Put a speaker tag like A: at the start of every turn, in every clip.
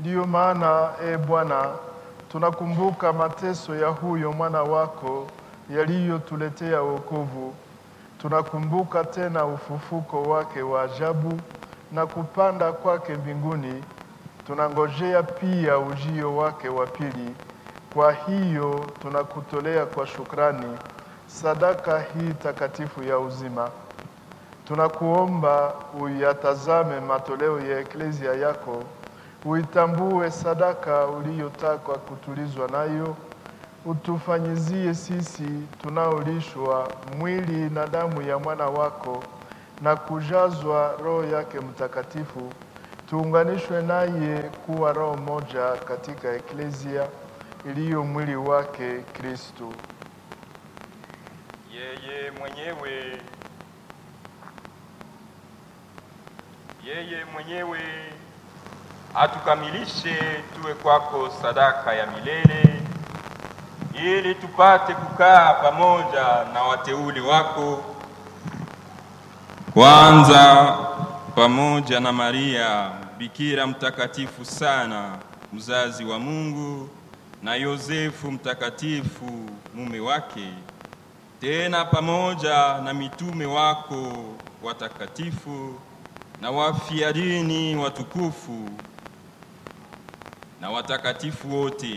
A: Ndiyo maana e Bwana, tunakumbuka mateso ya huyo mwana wako yaliyotuletea wokovu. Tunakumbuka tena ufufuko wake wa ajabu na kupanda kwake mbinguni. Tunangojea pia ujio wake wa pili. Kwa hiyo tunakutolea kwa shukrani sadaka hii takatifu ya uzima. Tunakuomba uyatazame matoleo ya eklezia yako, uitambue sadaka uliyotaka kutulizwa nayo, utufanyizie sisi tunaolishwa mwili na damu ya mwana wako na kujazwa Roho yake Mtakatifu, tuunganishwe naye kuwa roho moja katika eklezia iliyo mwili wake Kristo.
B: Yeye mwenyewe yeye mwenyewe atukamilishe tuwe kwako sadaka ya milele, ili tupate kukaa pamoja na wateule wako, kwanza pamoja na Maria Bikira mtakatifu sana, mzazi wa Mungu, na Yosefu mtakatifu mume wake, tena pamoja na mitume wako watakatifu na wafia dini watukufu na watakatifu wote.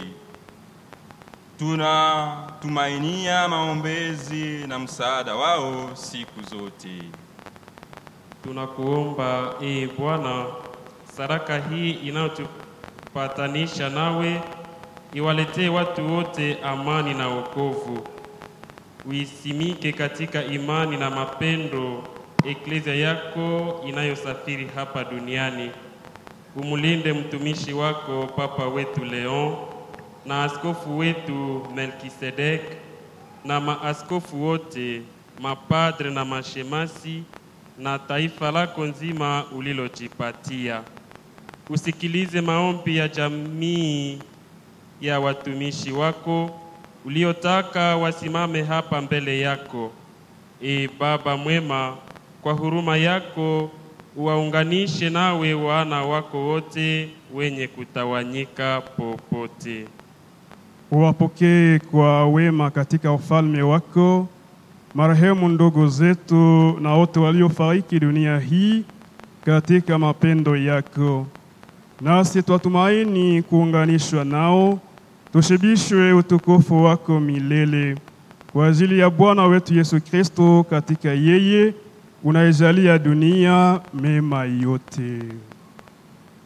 B: Tunatumainia maombezi na msaada wao siku zote.
C: Tunakuomba ee Bwana, sadaka hii inayotupatanisha nawe iwaletee watu wote amani na wokovu. Uisimike katika imani na mapendo eklezia yako inayosafiri hapa duniani. Umulinde mtumishi wako Papa wetu Leon na askofu wetu Melkisedek na maaskofu wote, mapadre na mashemasi na taifa lako nzima ulilojipatia. Usikilize maombi ya jamii ya watumishi wako uliotaka wasimame hapa mbele yako. E Baba mwema, kwa huruma yako uwaunganishe nawe wana wako wote wenye kutawanyika popote.
D: Uwapokee kwa wema katika ufalme wako marehemu ndugu zetu na wote waliofariki dunia hii katika mapendo yako, nasi twatumaini kuunganishwa nao, tushibishwe utukufu wako milele kwa ajili ya Bwana wetu Yesu Kristo, katika yeye unaijalia dunia mema yote.